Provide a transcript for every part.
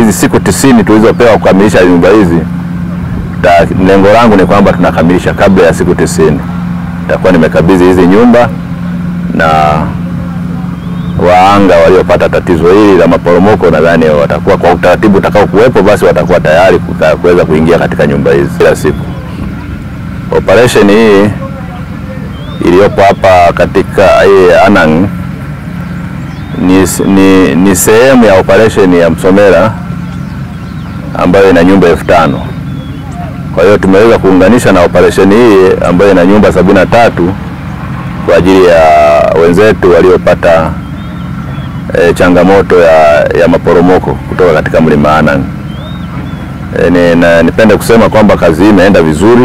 hizi siku tisini tulizopewa kukamilisha nyumba hizi, ta- lengo langu ni kwamba tunakamilisha kabla ya siku tisini. Nitakuwa nimekabidhi hizi nyumba na waanga waliopata tatizo hili la maporomoko, nadhani watakuwa kwa utaratibu utakao kuwepo, basi watakuwa tayari kuka- kuweza kuingia katika nyumba hizi kila siku. Operation hii iliyopo hapa katika hii Anang ni, ni, ni sehemu ya operation ya Msomera ambayo ina nyumba elfu tano. Kwa hiyo tumeweza kuunganisha na operation hii ambayo ina nyumba sabini na tatu kwa ajili ya wenzetu waliopata e, changamoto ya, ya maporomoko kutoka katika mlima Anang. E, ni, na, nipende kusema kwamba kazi hii imeenda vizuri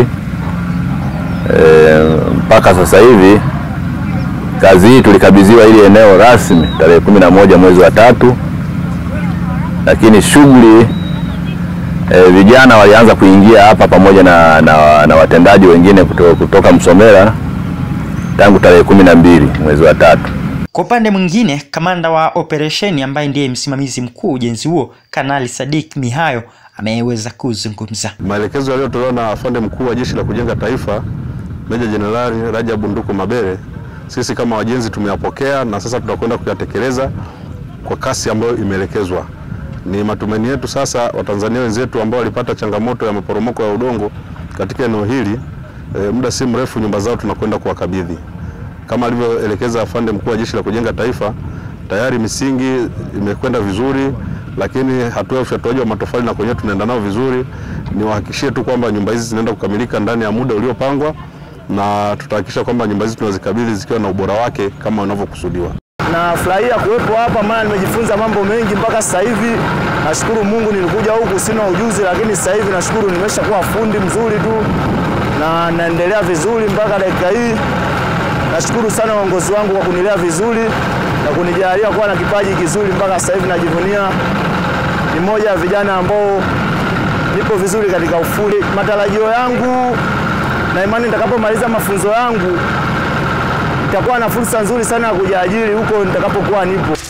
e, mpaka sasa hivi kazi hii tulikabidhiwa ili eneo rasmi tarehe kumi na moja mwezi wa tatu, lakini shughuli e, vijana walianza kuingia hapa pamoja na, na, na watendaji wengine kutoka, kutoka Msomera tangu tarehe kumi na mbili mwezi wa tatu. Kwa upande mwingine, kamanda wa operesheni ambaye ndiye msimamizi mkuu ujenzi huo, Kanali Sadik Mihayo ameweza kuzungumza. Maelekezo yaliyotolewa na afande mkuu wa Jeshi la Kujenga Taifa Meja Jenerali Rajabu Nduku Mabere, sisi kama wajenzi tumeyapokea na sasa tutakwenda kuyatekeleza kwa kasi ambayo imeelekezwa. Ni matumaini yetu sasa Watanzania wenzetu ambao walipata changamoto ya maporomoko ya udongo katika eneo hili e, muda si mrefu nyumba zao tunakwenda kuwakabidhi kama alivyoelekeza afande mkuu wa Jeshi la Kujenga Taifa. Tayari misingi imekwenda vizuri, lakini hatua ya ufyatuaji wa matofali na kwenyewe tunaenda nao vizuri. Niwahakikishie tu kwamba nyumba hizi zinaenda kukamilika ndani ya muda uliopangwa, na tutahakikisha kwamba nyumba hizi tunazikabidhi zikiwa na ubora wake kama unavyokusudiwa. Nafurahia kuwepo hapa, maana nimejifunza mambo mengi mpaka sasa hivi. Nashukuru Mungu, nilikuja huku sina ujuzi, lakini sasa hivi nashukuru nimeshakuwa fundi mzuri tu na naendelea vizuri mpaka dakika hii. Nashukuru sana uongozi wangu kwa kunilea vizuri na kunijalia kuwa na kipaji kizuri mpaka sasa hivi. Najivunia ni moja ya vijana ambao nipo vizuri katika ufundi. Matarajio yangu na imani nitakapomaliza mafunzo yangu nitakuwa na fursa nzuri sana ya kujiajiri huko nitakapokuwa nipo.